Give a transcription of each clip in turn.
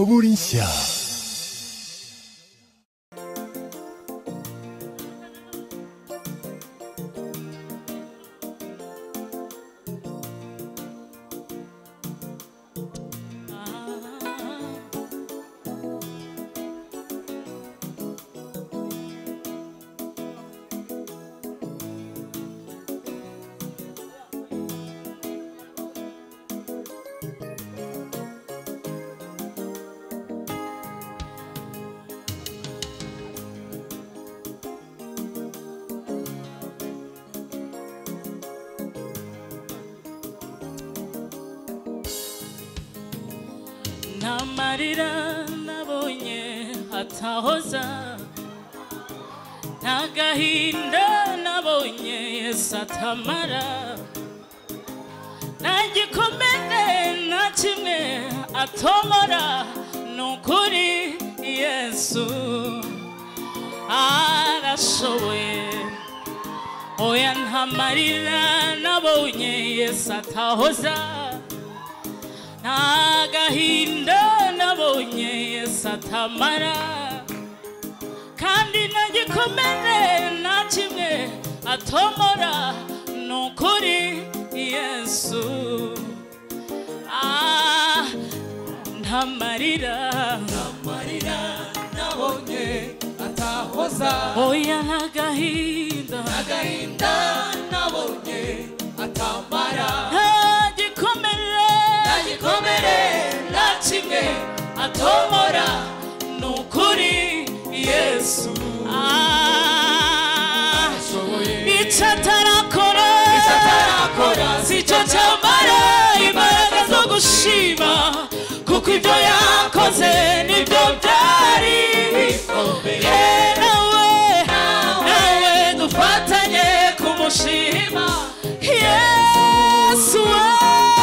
森社 ntamarira nabonye hatahoza nta gahinda nabonye yesu atamara nta gikomere nta kimwe atomora ni ukuri yesu arashoboye oya ntamarira nabonye yesu atahoza nta gahinda nabonye yesu atamara kandi nta gikomere nta kimwe atomora ni ukuri yesu Ah, nta marira marira nabonye atahoza oya nta gahinda agahinda nabonye atamara nta gikomere nta gikomere nta kimwe atomora ni ukuri yesu Ah, ashoboye icyo atarakora Icyo atarakora sicyo cyambara imbaraga zo gushima kuko ibyo yakoze nibyo byari bikomeye ye nawe nawe dufatanye kumushima yesu we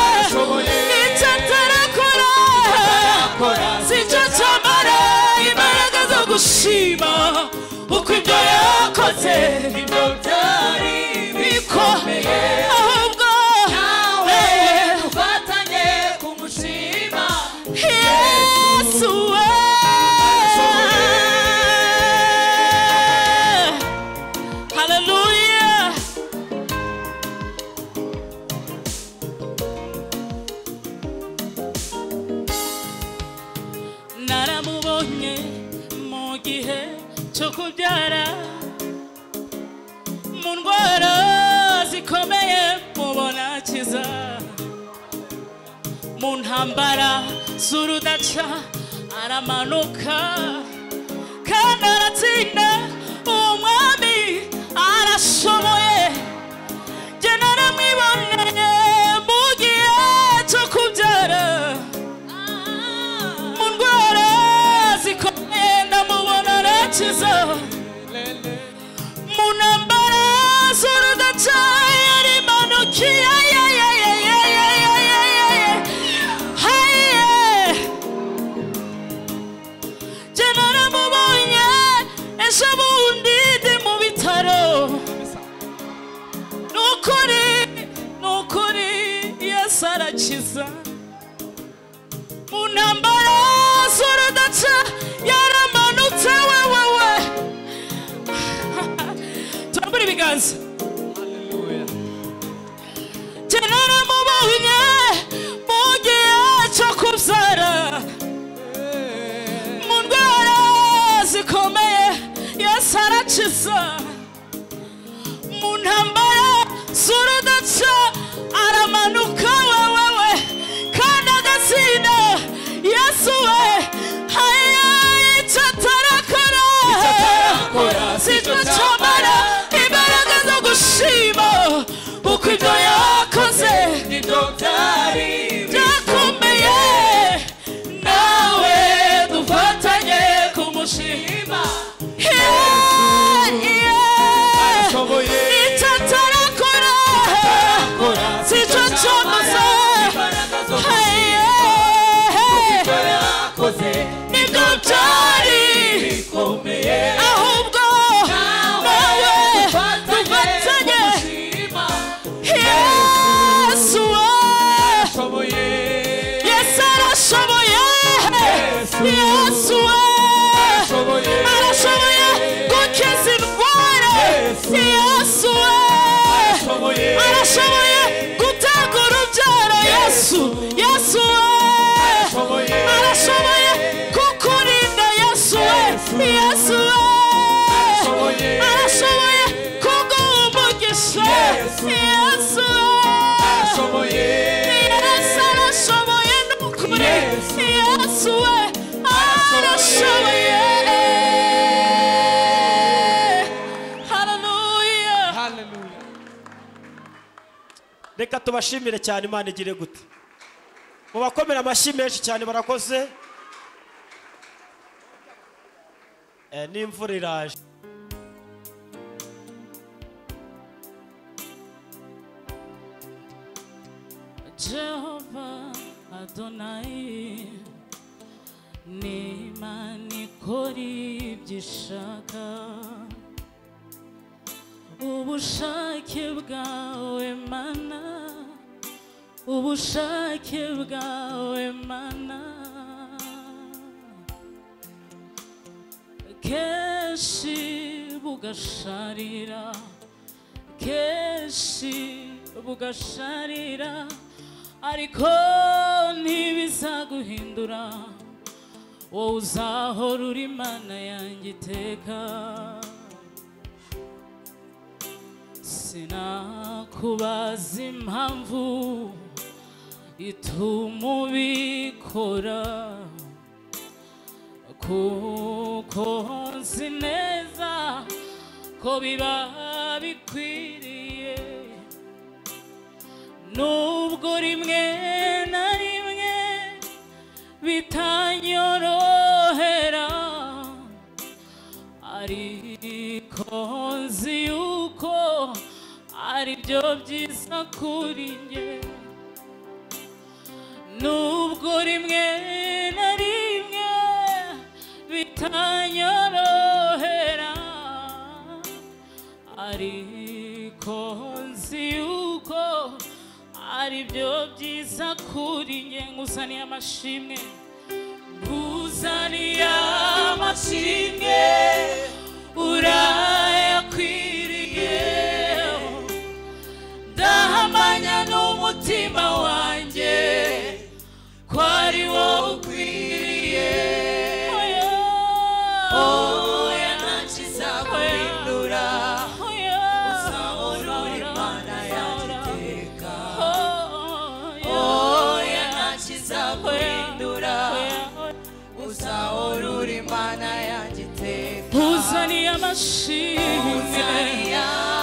Arashoboye. icyo atarakora atarakora sicyo cyambara imbaraga zo gushima uko ibyo yakoze ibyo byari biko bikomeye ahubwo nawe eh, dufatanye kumushima yesu we haleluya naramubonye mu gihe cyo kubyara mu ndwara zikomeye mubona akiza mu ntambara z'urudaca aramanuka kandi aratsinda umwami arashoboye jye naramwiboneye mu gihe cyo kubyara mu ndwara zikomeye ndamubona arakiza mu ntambara z'urudaca yarimanukiye jye naramubonye ejo bundi ndi mu bitaro ni ukuri ni ukuri yesu arakiza mu ntambara z'urudaca yaramanutse wewewe turambura ibiganza jye naramubonye mu gihe cyo kubyara mu ndwara zikomeye yesu arakiza mu ntambara z'urudaca aramanuka wewewe kandi agatsinda yesu we haya icyo atarakora atarakora, sicyo sicyo cyamara cyamara, imbaraga zo gushima uko ibyo yakoze ibyo byari byakomeye nawe dufatanye kumushima Yeah, yeah. arashoboye icyo atarakora Yesu Yesu. Yesu arashoboye Yesu arashoboye n'ukuri Yesu. Yesu we Arashoboye. arashoboye Hallelujah haleluya reka tubashimire cyane imana igire gute mu bakomera amashyi menshi cyane barakoze Eh, n'imvura iraje Jehova Adonai ni Imana ikora ibyo ishaka ubushake bwawe mana ubushake bwawe mana kenshi bugasharira kenshi bugasharira ariko ntibizaguhindura wowe uzahora uri mana yanjye iteka sinakubaza impamvu ituma ubikora kuko nzi neza ko biba bikwiriye nubwo rimwe na rimwe bitanyorohera ariko nzi yuko aribyo byiza kuri njye nubwo rimwe na rimwe bitanyorohera ariko nzi yuko ari byo byiza kuri nge nguzaniye amashimwe nguzaniye amashimwe urayakwiriye ndahamanya n'umutima wanjye ko ari wowe ukwiriye oya ntacyo izaguhindura uzahora uri imana yanjye iteka oya ntacyo izaguhindura uzahora uri imana yanjye iteka uzaniye amashimwe Uzaniye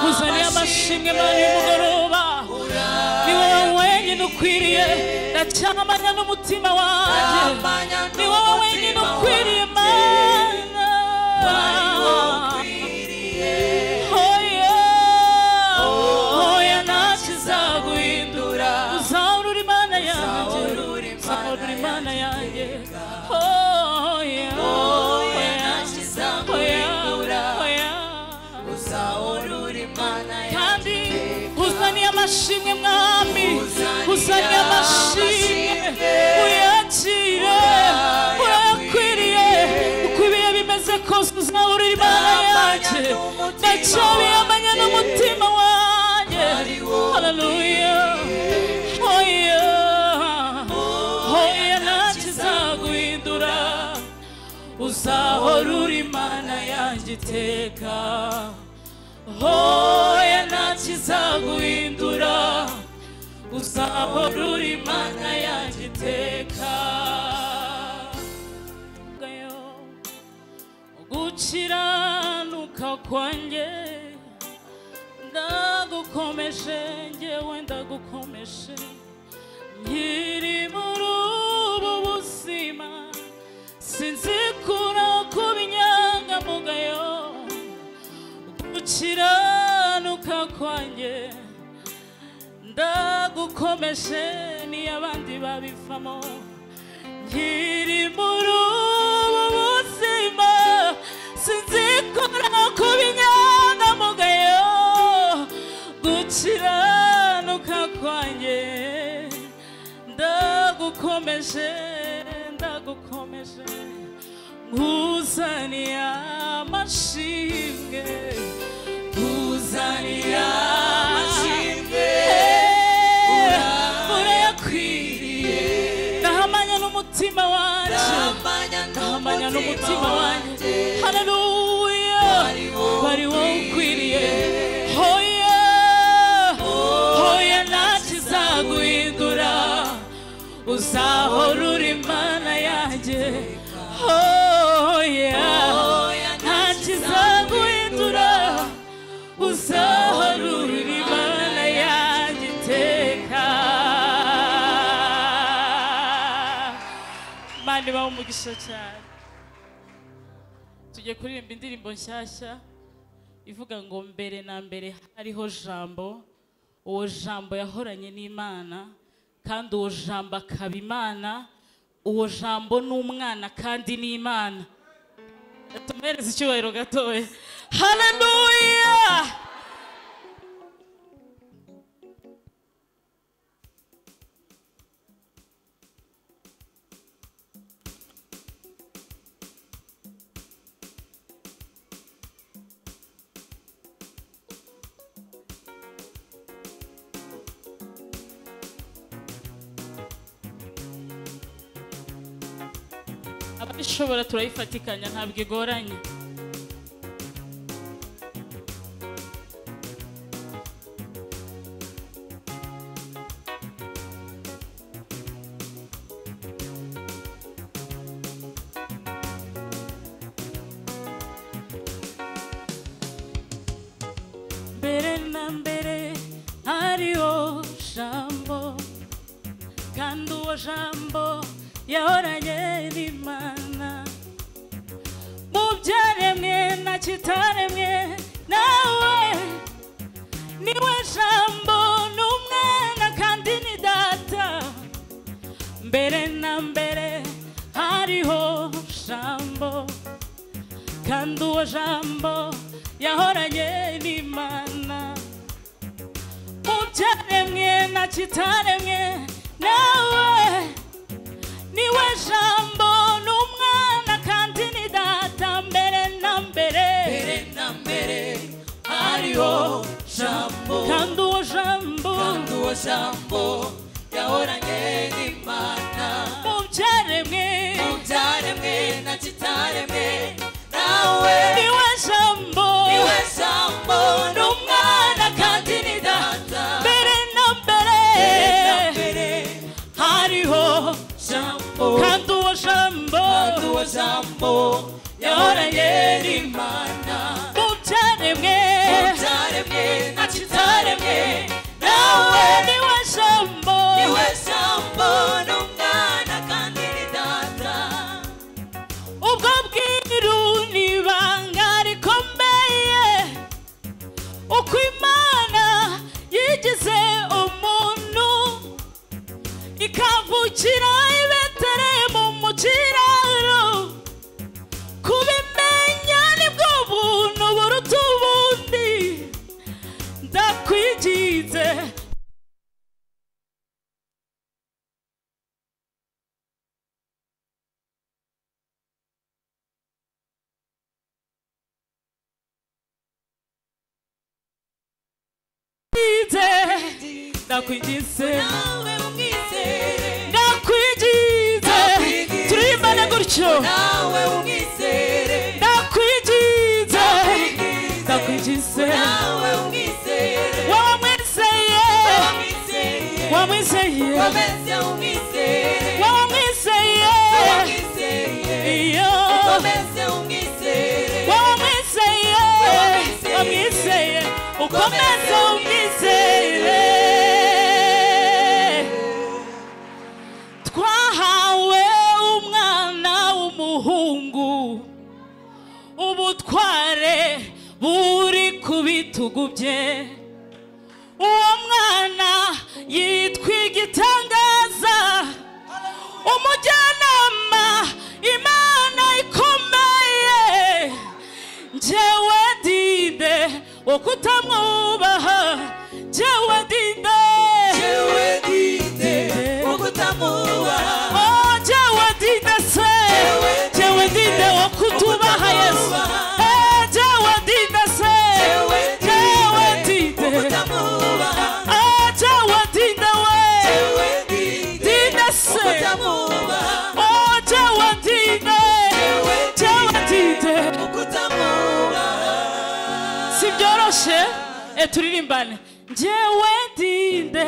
uzaniye amashimwe mani mugoroba ni wowe wenyine ukwiriye ndacyamanya n'umutima wanjye amanya ni wowe wenyine n'umutima ukwiriye wanjye. mana ukwiriye oya oya ntakizaguhindura guhindura uzahora uri mana yanjye Uzahora uri Imana uzahora uri mana yanjye oya oya oya ntakizaguhindura oya uzahora uri imana yanjye kandi iteka uzaniye amashimwe mwami Uzaniye uzaniye amashimwe amashimwe. uyakire urayakwiriye Urayakwiriye. uko ibihe bimeze kose uzahora uri mana Ndamanya yanjye n'umutima ndacyabiyamanya wanjye. n'umutima wanjye Ari wowe haleluya oya oya ntakizaguhindura uzahora uri mana yanjye iteka hoya ntakizaguhindura uzahora uri mana yanjye iteka gukiranuka kwanjye ndagukomeje ngewe ndagukomeje nkiri muri ubu buzima sinzi kura kuba inyangamugayo gukiranuka kwanjye ndagukomeje niyo abandi babivamo nkiri muri ubu buzima sinzi kura kuba inyangamugayo gukiranuka kwanjye ndagukomeje ndagukomeje nkuzaniye amashimwe nkuzaniye amashimwe urayakwiriye ndahamanya n'umutima wanjye amanya ndahamanya n'umutima wanjye haleluya Ari wowe bari wowe ukwiriye ukwiriye. hoya kandi baho umugisha cyane tugiye kuririmba indirimbo nshyashya ivuga ngo mbere na mbere hariho jambo uwo jambo yahoranye n'imana kandi uwo jambo akaba imana uwo jambo ni umwana kandi ni imana tumuhereze icyubahiro gatoya haleluya ababishobora turayifatikanya ntabwo igoranye mbere na mbere hariho jambo kandi uwo jambo yahoranye n'imana mu byaremwe na kitaremwe nawe niwe jambo n'umwana kandi ni data mbere na mbere hariho jambo kandi uwo jambo yahoranye n'imana mu byaremwe na kitaremwe nawe niwe jambo n'umwana kandi ni data mbere na mbere mbere na mbere hariho jambo kandi uwo jambo kandi uwo jambo yahoranye n'imana mu byaremwe mu byaremwe na kitaremwe nawe niwe jambo niwe jambo n'umwana kandi ni data mbere na mbere mbere na mbere hariho jambo kandi uwo jambo kandi uwo jambo yahoranye n'imana mu byaremwe utaremwe na kitaremwe nawe niwe jambo niwe sambo n'umwana kandi ni data ubwo bwiru ni ibanga rikomeye uko imana yigize umuntu ikavukira ibeteremu mu kiraro kubimenya nibwo buntu buruta ubundi ndakwigize kwigize, ndakwigize nawe umwizere ndakwigize Ndakwigize. turirimbane gutyo nawe umwizere ndakwigize ndakwigize nawe umwizere wamwizeye wamwizeye wamwizeye komeze umwizere wamwizeye wamwizeye iyo komeze umwizere wamwizeye Wamwizeye. wamwizeye ukomeze umwizeye twahawe umwana w'umuhungu ubutware buri ku bitugu bye uwo mwana yitwa igitangaza umujyanama imana ikomeye njyewe dide wo kutamwubaha njyewe dide jewe dide ukutamubaha Oh, njyewe dide se njyewe dide wo kutubaha yesu Eh, njyewe dide se njyewe dide Ah, njyewe dide we Dide se Oh, njyewe dide njyewe dide si byoroshye e turirimbane njyewe ndinde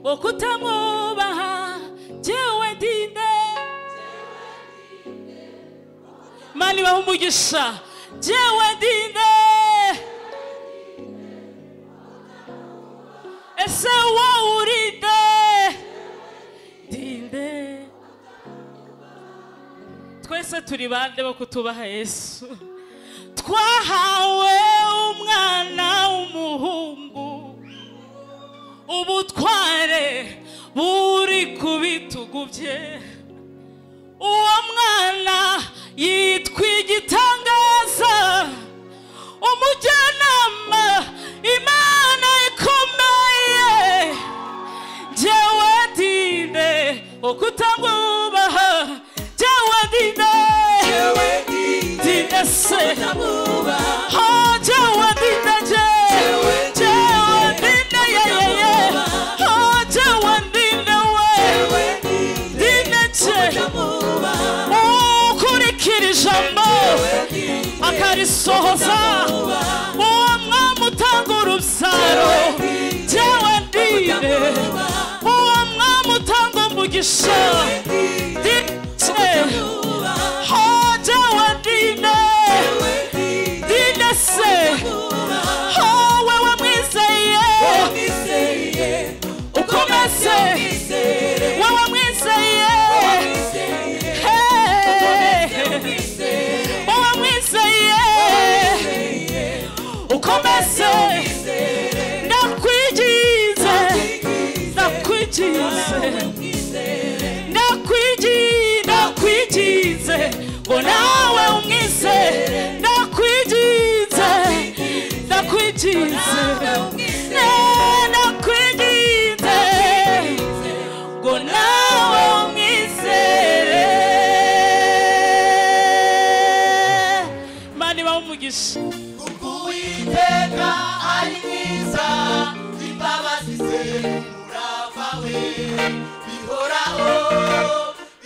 wo kutamwubaha njyewe ndinde mani baho umugisha njyewe ndinde ese wowe urinde ndinde twese turi bande bo kutubaha yesu twahawe umwana w'umuhungu ubutware buri ku bitugu bye uwo mwana yitwa igitangaza umujyanama imana ikomeye jewe dinde okutamwubaha jewe dinde dinde se Oh, jewe dinde je jewe dinde ye ye ye Oh, jewe dinde we dinde je ukurikira ijambo akarisohoza uwo mwami utanga urubyaro jewe ndinde uwo mwami utanga umugisha ndinde ho jewe ndinde ndinde se ho wewe mwizeye ukomeze wewe mwizeye Hey. wowe mwizeye ukomeze ndakwigize ndakwigize ndakwigi ndakwigize ngo nawe umwize ndakwigize ndakwigize Eh, ndakwigize ngo nawe umwizere imana ibaho umugisha kuko uwiteka ari mwiza imbabazi ze umurava we bihoraho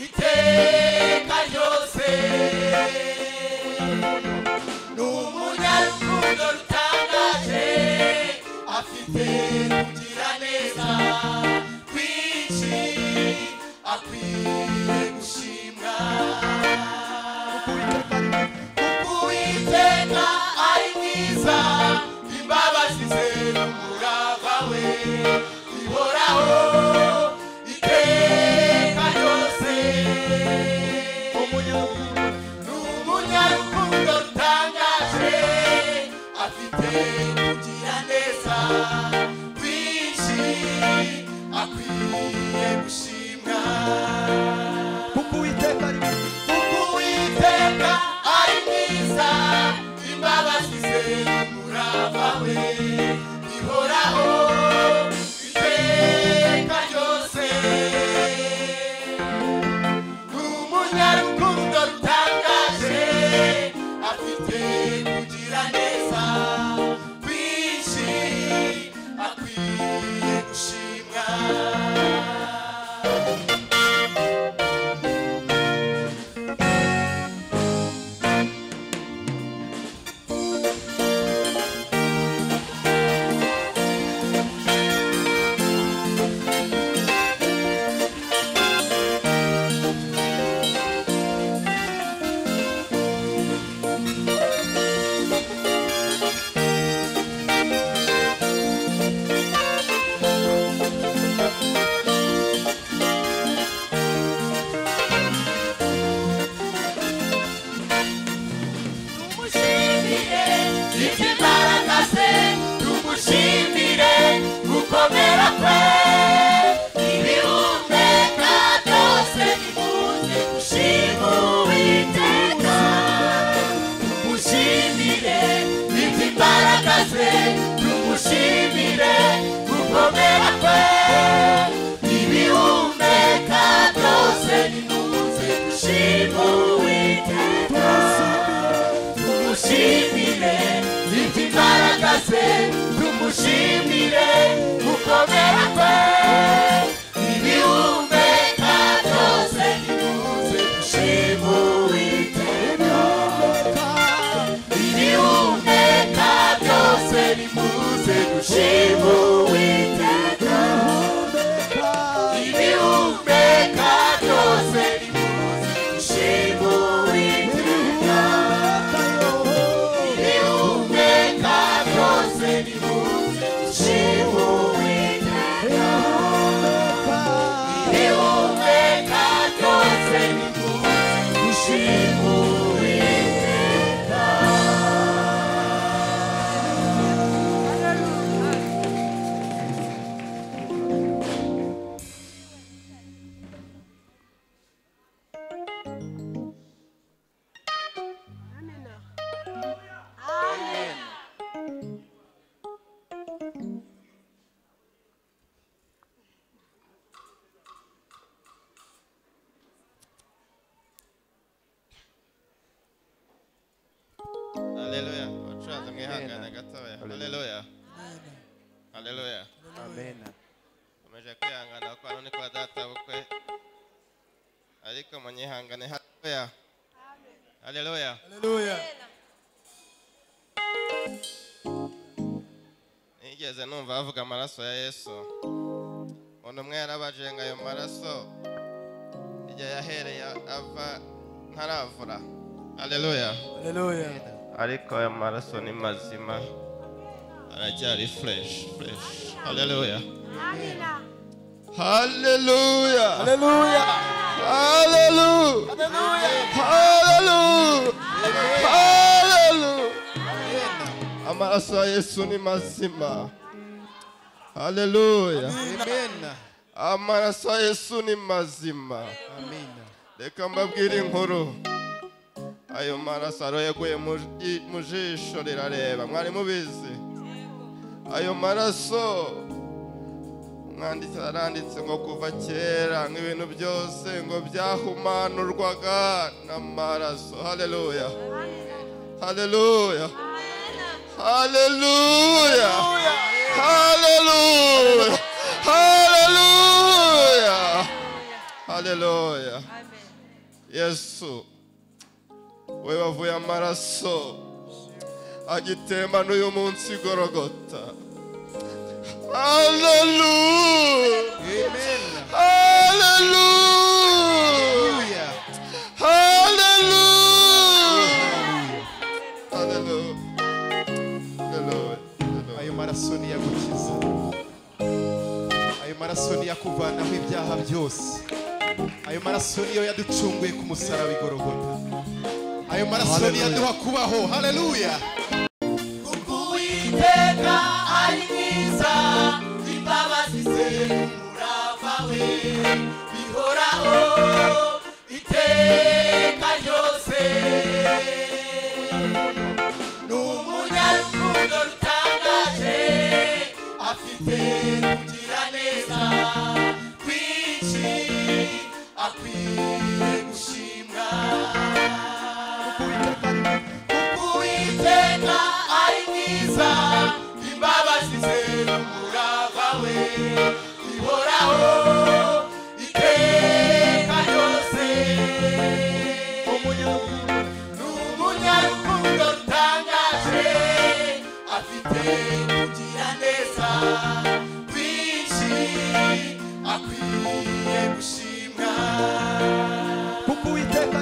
iteka ryose ni umunyarukundo rutangaje afite kugira neza kwinshi akwiye gushimwa uwiteka ari mwiza imbabazi ze umurava we ihoraho iteka ryose ni umunyarukundo rutangaje afite kugira neza kwinshi akwiye gushimwa kuko uwiteka ari kuko uwiteka ari mwiza imbabazi ze umurava we ihoraho iteka ryose ni umunyarukundo rutangaje afite kugira neza kwinshi akwiye gushimwa tumushimire ibyo imbaraga ze tumushimire gukomera kwe ibihumeka byose bimuze gushima uwiteka tumushimire ibyo imbaraga ze tumushimire gukomera kwe ibihumeka byose bimuze gushima uwiteka tumushimire ibyo imbaraga ze tumushimire gukomera kwe ibihumeka byose bimuze gushima uwiteka ibihumeka byose bimuze gushima uwiteka ibihumeka byose bimuze gushima uwiteka Nenhum pecado sem luz, chegou. Haleluya. Haleluya. amen Umeje kwihangana kwa none kwa data bukwe. Ariko munyihangane haleluya. Haleluya. haleluya Nigeze numva bavuga amaraso ya Yesu. Umuntu umwe yarabajenga ayo maraso igihe yahereye ava ntaravura. Haleluya. haleluya ariko aya maraso ni mazima aracyari fresh fresh haleluya haleluya haleluya haleluya haleluya haleluya amaraso ya yesu ni mazima haleluya amen amaraso ya yesu ni mazima amen reka mbabwire inkuru ayo maraso aro yaguye mu ji- mu jisho rirareba mwari mubizi ayo maraso umwanditsi aranditse ngo kuva kera nk'ibintu byose ngo byahumanurwaga n'amaraso haleluya haleluya haleluya haleluya haleluya haleluya yesu we wavuye amaraso agitemba n'uyu munsi igorogota haleluya amen haleluya haleluya haleluya haleluya haleluya ayo maraso niyagukiza ayo maraso niyakuvanaho ibyaha byose ayo maraso niyo yaducunguye ku musaraba igorogota ayo maraso niyaduha kubaho haleluya kuko uwiteka ari mwiza imbabazi ze umurava we bihoraho iteka ryose ni umunyarukundo rutangaje afite kugira neza kwinshi akwiye gushimwa uwiteka ari mwiza imbabazi ze umurava we ihoraho iteka ryose ni umunyarukundo rutangaje afite kugira neza kwinshi akwiye gushimwa kuko uwiteka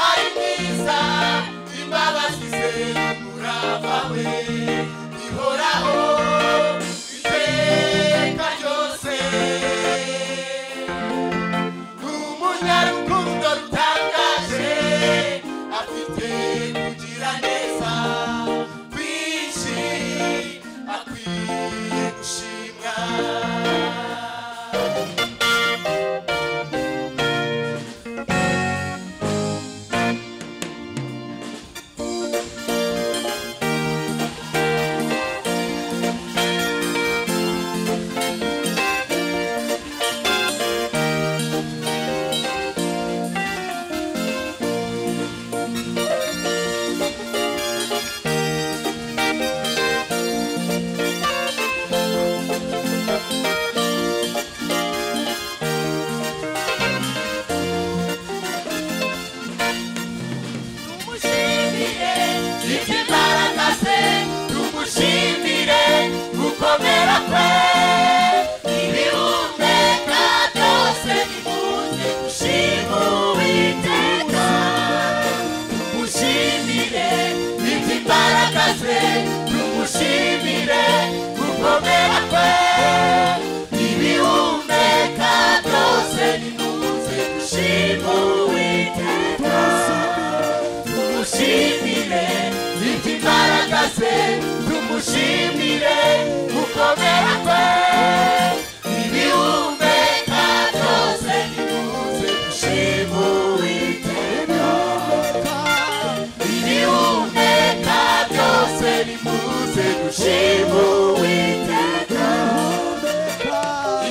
ari mwiza imbabazi ze umurava we ihoraho iteka ryose ni umunyarukundo rutangaje afite kugira neza kwinshi akwiye gushimwa tumushimire ibyo imbaraga ze tumushimire gukomera kwe ibihumeka byose bikunze gushima uwiteka tumushimire ibyo imbaraga ze tumushimire gukomera kwe ibihumeka byose bikunze gushima uwiteka tumushimire ibyo imbaraga ze tumushimire gukomera kwe ibihumeka byose bikunze gushima uwiteka ibihumeka byose bikunze gushima uwiteka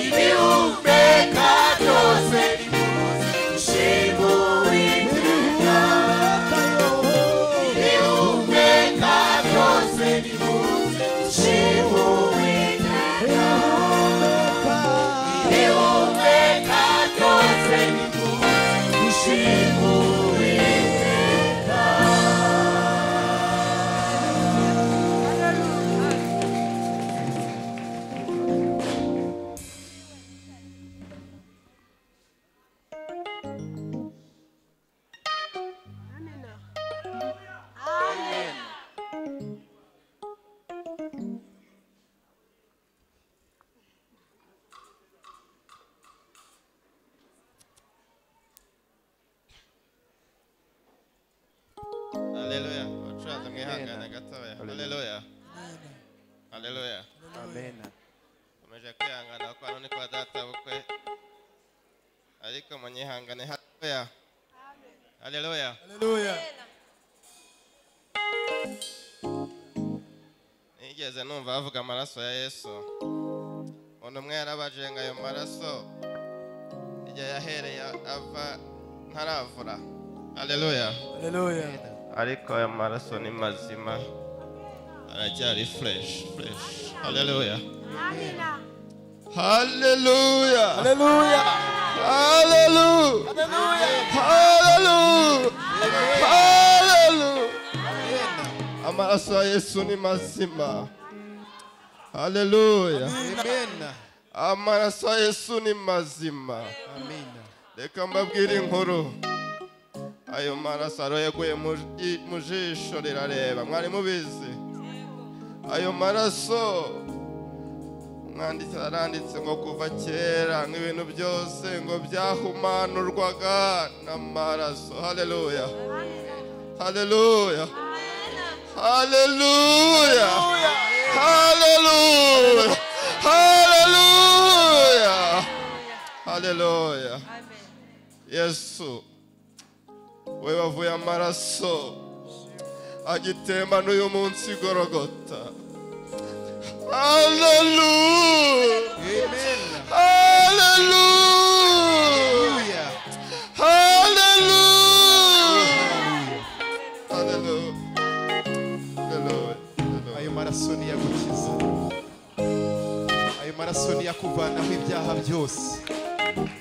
ibihumeka byose bikunze gushima uwiteka Thank gitoya haleluya haleluya amen komeje kwihangana kwa none kwa data bukwe ariko munyihangane haleluya haleluya haleluya nigeze numva bavuga amaraso ya yesu umuntu umwe yarabajenga ayo maraso igihe yahereye ava ntaravura haleluya haleluya ariko ayo maraso ni mazima aracyari fureshi fureshi haleluya haleluya haleluya haleluya haleluya haleluya amaraso ya yesu ni mazima haleluya amen amaraso ya yesu ni mazima amen reka mbabwire inkuru ayo maraso aro yaguye mu- i- mu jisho rirareba mwari mubizi ayo maraso umwanditsi aranditse ngo kuva kera nk'ibintu byose ngo byahumanurwaga n'amaraso haleluya haleluya haleluya haleluya haleluya haleluya yesu we wavuye amaraso agitemba n'uyu munsi igorogota haleluya amen haleluya haleluya haleluya haleluya haleluya ayo maraso niyagukiza ayo maraso niyakuvanaho ibyaha byose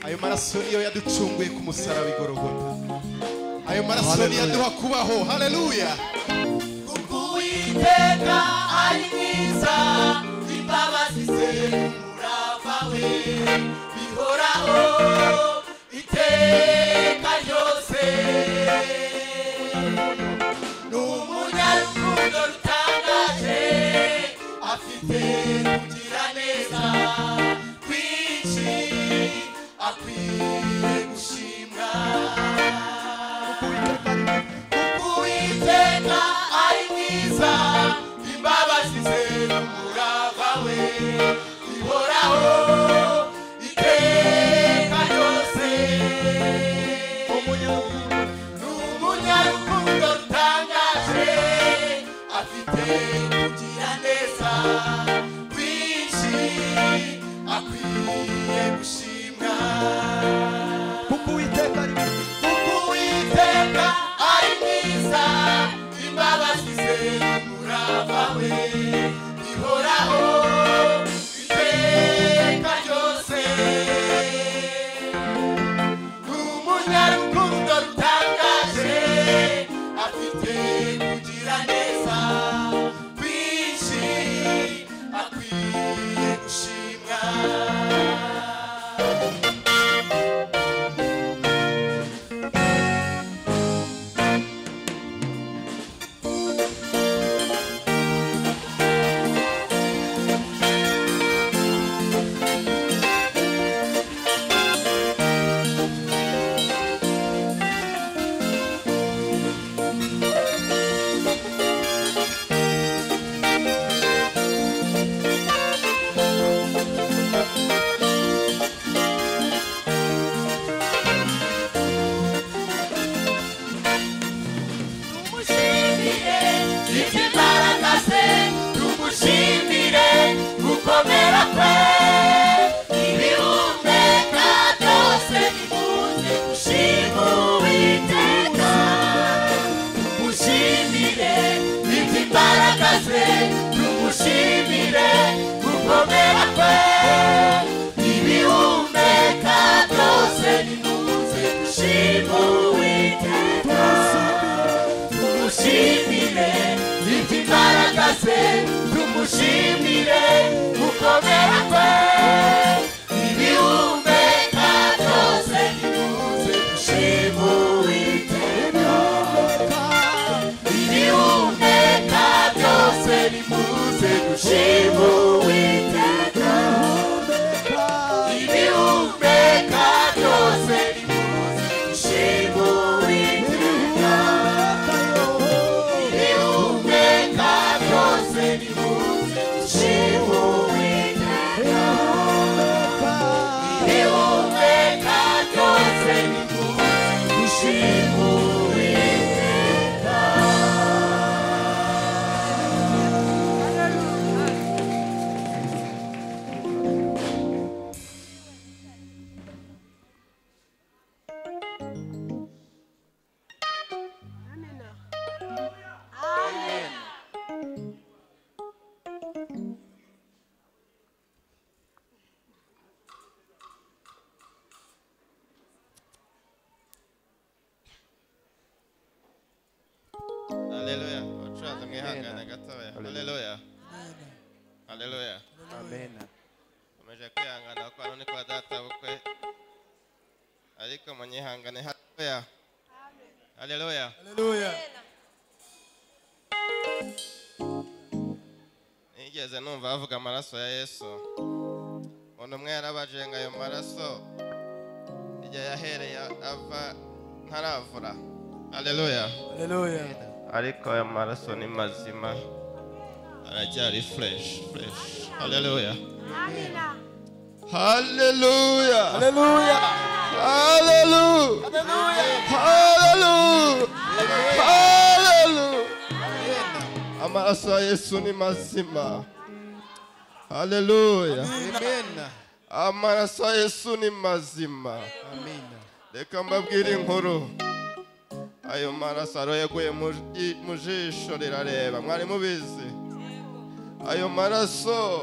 ayo maraso niyo yaducunguye ku musaraba igorogota ayo maraso niyaduha kubaho haleluya kuko uwiteka ari mwiza imbabazi ze umurava we bihoraho iteka ryose ni umunyarukundo rutangaje afite kugira neza kwinshi akwiye gushimwa uwiteka ari mwiza imbabazi ze umurava we ihoraho iteka ryose ni umunyarukundo rutangaje afite kugira neza kwinshi akwiye gushimwa kuko uwiteka ari kuko uwiteka ari mwiza imbabazi ze umurava we ihoraho iteka ryose ni umunyarukundo rutangaje afite kugira neza kwinshi akwiye gushimwa tumushimire ibyo imbaraga ze tumushimire gukomera kwe ibihumeka byose bikunze gushima uwiteka tumushimire ibyo imbaraga ze tumushimire gukomera kwe ibihumeka byose bikunze gushima uwiteka tumushimire ibyo imbaraga ze tumushimire gukomera kwe ibihumeka byose bikunze gushima uwiteka ibihumeka byose bikunze gushima uwiteka ibihumeka byose bikunze gushima uwiteka Deus me mwihangane gatoya haleluya haleluya amen umeje kwihangana kuko hano ni kwa data bukwe ariko munyihangane haleluya haleluya nigeze numva bavuga amaraso ya yesu umuntu umwe yarabajenga ayo maraso igihe yahereye ava ntaravura haleluya ariko ayo maraso ni mazima aracyari fureshi fureshi haleluya haleluya haleluya haleluya haleluya amaraso ya yesu ni mazima haleluya amen amaraso ya yesu ni mazima amen reka mbabwire inkuru ayo maraso aro yaguye mu ji- mu jisho rirareba mwari mubizi ayo maraso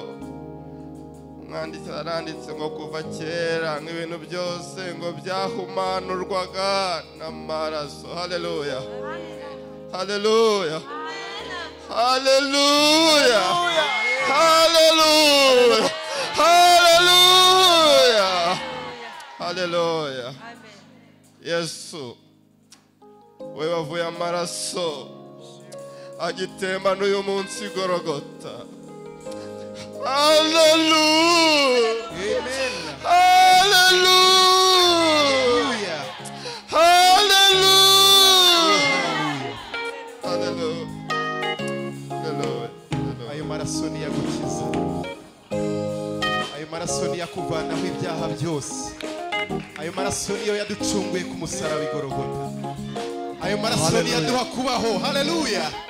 umwanditsi aranditse ngo kuva kera nk'ibintu byose ngo byahumanurwaga n'amaraso haleluya haleluya haleluya haleluya haleluya haleluya yesu we wavuye amaraso agitemba n'uyu munsi igorogota haleluya amen haleluya haleluya haleluya haleluya haleluya ayo maraso niyagukiza ayo maraso niyakuvanaho ibyaha byose ayo maraso niyo yaducunguye ku musaraba igorogota ayo maraso niyaduha kubaho haleluya